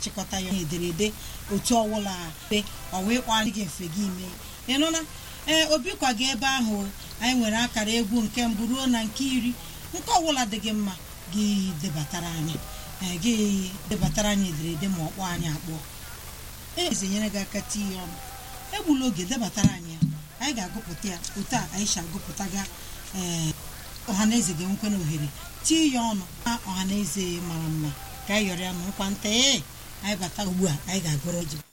chịkọta ya ederede otu ọwụla pe ọwa ịkpọrị gị mfe gị ime ịnụna ee obi kwa gị ebe ahụ anyị nwere akara egwu nke mbụ ruo na nke iri nke ọbụla dị gị mma gị debatara anyị ee gị debatara anyị ederede ma ọ kpọọ anyị akpọ eze nyere gị aka tie ya ọnụ egbula oge debatara anyị ya anyị ga-agụpụta ya otu a anyị si agụpụtaga ee ọhaneze ga-enwekwa na ohere tie ya ọnụ na ọhaneze mara mma ka anyị yọrọ ya na nkwa nta ee anyị bata ugbu a anyị ga-agụrụ ji